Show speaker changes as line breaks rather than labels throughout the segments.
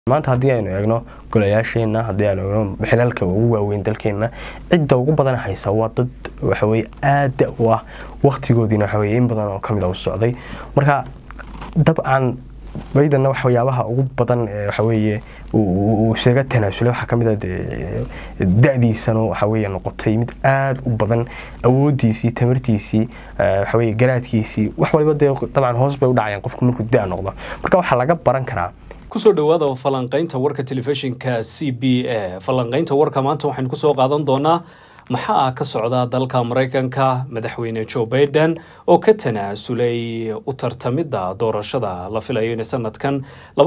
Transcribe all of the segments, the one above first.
maanta haddii aynu eegno golayaasheena haddii aynu eegno xilalka ugu waaweyn dalkeena cidda ugu badan haysa waa dad waxaweye aada u ah waktigoodiina waxaweye in badan oo kamid a u socday marka dabcan baydanna waxyaabaha ugu badan waxaweye uu isaga tanaasulay waxaa kamid a da-diisana waxaweye noqotay mid aada u badan awoodiisii tamartiisii waxaweye garaadkiisii wax waliba dee dabcan hoos bay u dhacayaan qofku markuu da noqdo marka waxaa laga baran karaa
kusoo dhawaada falanqaynta warka telefishinka c b a falanqaynta warka maanta waxaynu kusoo qaadan doonaa maxaa ka socda dalka maraykanka madaxweyne joe baiden oo ka tanaasulay u tartamidda doorashada la filayo inay sanadkan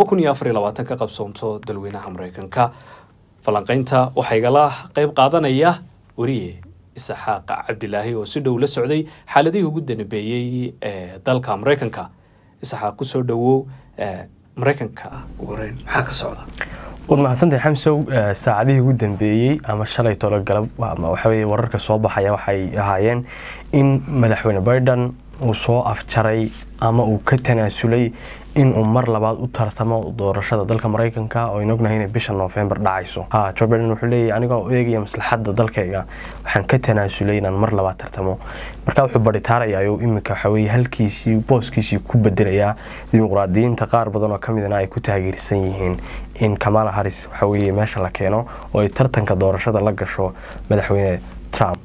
ka qabsoonto dalweynaha maraykanka falanqaynta waxaa igala qeyb qaadanaya weriye isaxaaq cabdilaahi oo si dhow la socday xaaladihii ugu danbeeyey ee dalka maraykanka isaxaaq kusoo dhawow maraykanka ugu horeyn maxaa ka socda
waad mahadsantahay xamsow saacadihii ugu dambeeyey ama shalay tologalab ama waxaweye wararka soo baxaya waxay ahaayeen in madaxweyne biden uu soo afjaray ama uu ka tanaasulay inuu mar labaad u tartamo doorashada dalka maraykanka oo aynu ognahay inay bisha noofembar dhacayso joe biden wuxuu leeyahy anigoo eegaya maslaxadda dalkayga waxaan ka tanaasulay inaan mar labaad tartamo marka wuxuu baritaarayaa iminka waxaweye halkiisii booskiisii ku bedelayaa dimuqraadiyiinta qaar badan oo kamidna ay ku taageersan yihiin in kamala haris waxaweye meesha la keeno oo ay tartanka doorashada la gasho madaxweyne trump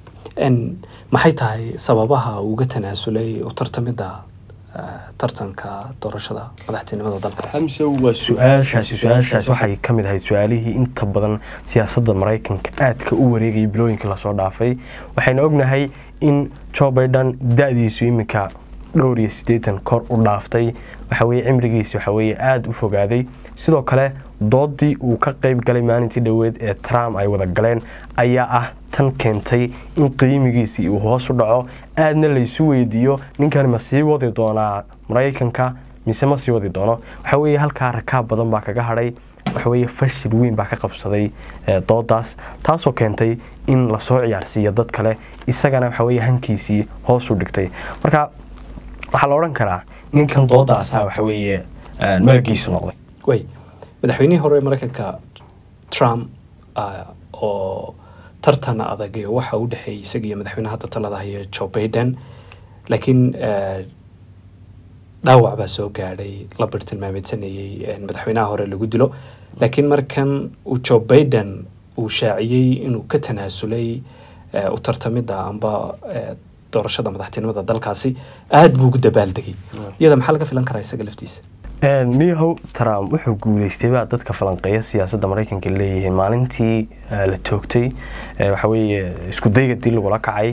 maxay tahay sababaha uuga tanaasulay u tartamidda tartanka doorashada madaxtinimada dalkaas
xamsow waa su-aashaasi su-aashaasi waxay ka mid ahayd su-aalihii inta badan siyaasadda maraykanka aadka u wareegayay bilooyinkii lasoo dhaafay waxaynu ognahay in joe biden da-diisu iminka dhowr iyo siddeetan kor u dhaaftay waxaweye cimrigiisi waxaweye aada u fogaaday sidoo kale doodii uu ka qeyb galay maalintii dhoweed ee trump ay wada galeen ayaa ah tan keentay in qiimigiisii uu hoos u dhaco aadna laysu weydiiyo ninkan ma sii wadi doonaa maraykanka mise ma sii wadi doono waxaweye halkaa rakaab badan baa kaga hadhay waxaweye fashil weyn baa ka qabsaday doodaas taasoo keentay in lasoo ciyaarsiiyo dad kale isagana waxaweye hankiisii hoos u dhigtay marka waxaa la odhan karaa ninkan doodaasa waxaweye malagiisu noqday
way madaxweynihii hore maraykanka trump oo tartan adag waxa u dhexeeyay isaga iyo madaxweyne hadda talada haya joe baiden laakiin dhaawac baa soo gaadhay la bartilmaameysanayey madaxweynaha hore lagu dilo laakiin markan uu joe baiden uu shaaciyey inuu ka tanaasulay u tartamidda amba doorashada madaxtinimada dalkaasi aada buu ugu dabaaldegay iyada maxaa laga filan karaa isaga laftiisa
niyahow trump wuxuu guuleystay baa dadka falanqeeya siyaasadda maraykanka leeyihiin maalintii la toogtay waxaweye isku dayga dil lagula kacay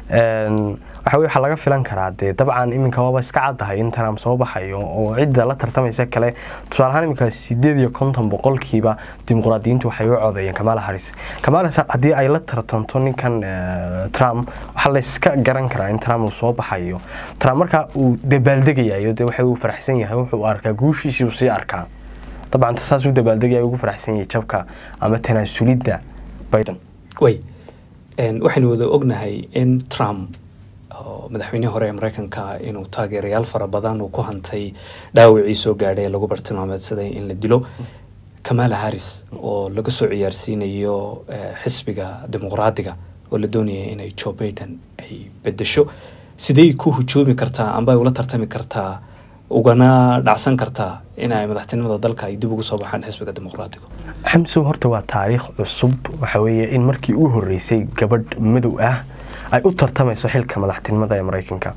waxawe waxaa laga filan karaa dee dabcan iminka waaba iska caddahay in trump soo baxayo oo cidda la tartamaysa kale tusaale ahaan iminka sideed iyo konton boqolkiiba dimuqraadiyiintu waxay u codeeyeen kamala haris kamala haddii ay la tartamto ninkan trump waxaa layska garan karaa in trump uu soo baxayo trump marka uu dabaaldegayayo dee waxa uu faraxsan yahay wuxuu arkaa guushiisii uu sii arkaa dabcan saas uu dabaaldegaya ugu faraxsan yahay jabka ama tanaasulidda biden
way waxaynu wada ognahay in trump oo madaxweynihii hore ee maraykanka inuu taageerayaal fara badan uu ku hantay dhaawacii soo gaadhay ee lagu bartilmaameedsaday in la dilo kamala haris oo laga soo ciyaarsiinayo xisbiga dimuqraadiga oo la doonaya inay joe baiden ay bedesho sidey ku hujoomi kartaa amba ay ula tartami kartaa ugana dhacsan kartaa in ay madaxtinimada dalka ay dib ugu soo baxaan xisbiga dimuqraadiga
xamsow horta waa taariikh cusub waxaweye in markii u horeysay gabadh madow ah ay u tartamayso xilka madaxtinimada ee maraykanka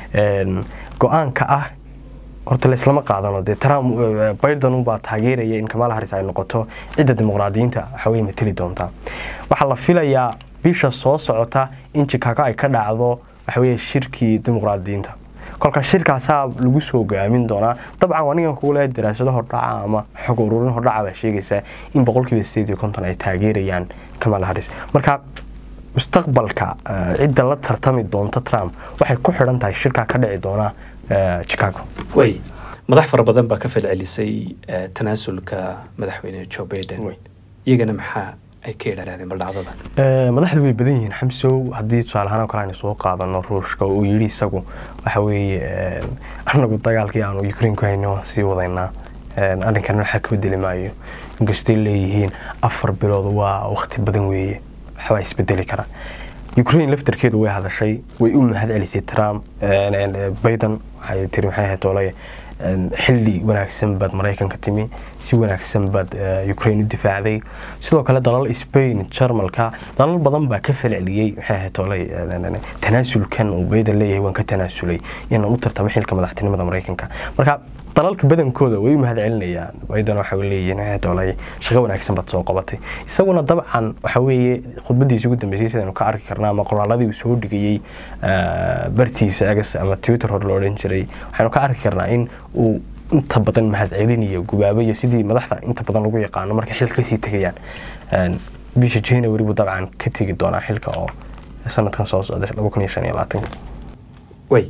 go-aanka ah horta laislama qaadano dee trump biden unbaa taageeraya in kamala haris ay noqoto cidda dimuqraadiyiinta waxaweye mateli doonta waxaa la filayaa bisha soo socota in chicago ay ka dhacdo waxaweye shirkii dimuqraadiyiinta kolka shirkaasaa lagu soo go-aamin doonaa dabcan anigan kugu leehay daraasado hordhaca ama xog ururin hordhaca baa sheegaysaa in boqolkiiba sideed iyo konton ay taageerayaan kamala haris marka mustaqbalka cidda la tartami doonta trump waxay ku xidhan tahay shirkaa ka dhici doona chicago
way madax fara badan baa ka falcelisay tanaasulka madaxweyne joe baiden iyagana maxaa ay ka idhaahdeen baldhacdada
madaxda way badan yihiin xamsow haddii tusaale ahaan oo kale aynu soo qaadano ruushka uu yidhi isagu waxa weeye anagu dagaalkii aanu ukraine ku hayno waan sii wadaynaa arrinkan waxaa ka bedeli maayo inkastay leeyihiin afar bilood waa waqti badan weeye waxbaa isbedeli kara ukraine laftarkeedu way hadashay way u mahad celisay trump biden waxay tiri maxay ahayd olay xilli wanaagsan baad maraykanka timi si wanaagsan baad ukraine u difaacday sidoo kale dalal spain jarmalka dalal badan baa ka falceliyey maxay ahayd olay tanaasulkan uu biden leeyahay waan ka tanaasulay inaan u tartamo xilka madaxtinimada maraykanka marka dalalka badankooda way u mahad celinayaan biden waxa leeyihiin maxay ahayd olay shaqo wanaagsan baad soo qabatay isaguna dabcan waxa weeye khudbadiisa ugu dambeysay sidaynu ka arki karnaa ama qoraaladii uu soo dhigayey bartiisa agas ama twitter hor loo odhan jiray waxaynu ka arki karnaa in uu inta badan mahad celinayo gubaabaya sidii madaxda inta badan lagu yaqaano markay xilka kasii tegayaan bisha january buu dabcan ka tegi doonaa xilka oo sanadkan soo socda laba kun iyo shan iyo labaatanka
way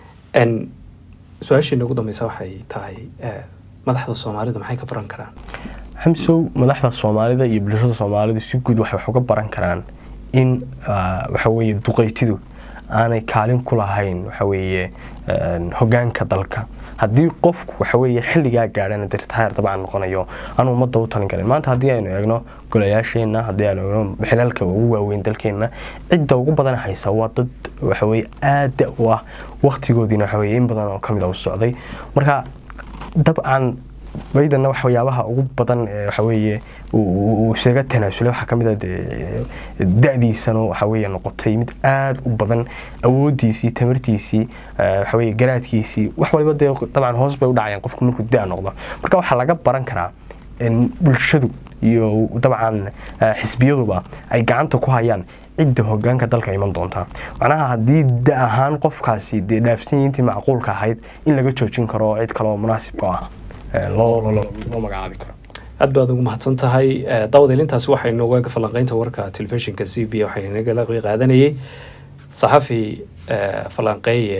su-aashii ugu dambeysa waxay tahay madaxda soomaalidu maxay ka baran karaan
xamsow madaxda soomaalida iyo bulshada soomaalidu si guud waxay wax uga baran karaan in waxaweeye duqeytidu aanay kaalin ku lahayn waxaweeye hogaanka dalka haddii qofku waxaweeye xilligaa gaadhana dirtaayar dabcan noqonayo aan ummadda u talin karin maanta haddii aynu eegno golayaasheenna haddii aynu eegno xilalka ugu waaweyn dalkeenna cidda ugu badan haysa waa dad waxaweye aada u ah waktigoodiina waxaweye in badan oo kamid a u socday marka dabcan baydanna waxyaabaha ugu badan waxaweeye uu isaga tanaasulay waxaa kamid a da-diisana waxaweye noqotay mid aada u badan awoodiisii tamartiisii waxaweye garaadkiisii wax waliba dee dabcan hoos bay u dhacayaan qofku markuu da noqdo marka waxaa laga baran karaa bulshadu iyo dabcan xisbiyaduba ay gacanta ku hayaan cidda hogaanka dalka iman doonta macnaha haddii da ahaan qofkaasi dee dhaafsanyiintii macquulka ahayd in laga joojin karo cid kaleoo munaasibka ah loo magacaabi karo
aad baad ugu mahadsan tahay daawadeelintaasi waxay nooga eega falanqeynta warka telefishinka c b waxay nagala qaadanayay saxafi falanqeeye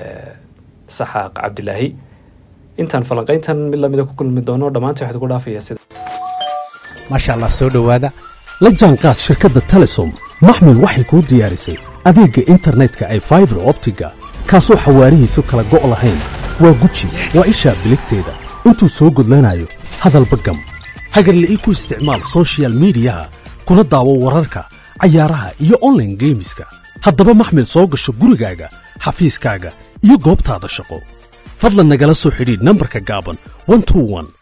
saxaaq cabdilaahi intaan falanqeyntan mid lamida ku kulmi doono dhammaantii waxaad ku dhaafaya sida
maasha allah soo dhowaada la jaanqaad shirkadda telesom maxmed waxay kuu diyaarisay adeegga internetka ay faibar optiga kaasoo xawaarihiisu kala go' lahayn waa guji waa ishaa biligteeda intuu soo gudlanayo hadalba gam hagarla'ii ku isticmaal sochial midiyaha kuna daawo wararka cayaaraha iyo onlaine geemiska haddaba maxmed soo gasho gurigaaga xafiiskaaga iyo goobtaada shaqo fadlan nagala soo xidhiidh nambarka gaaban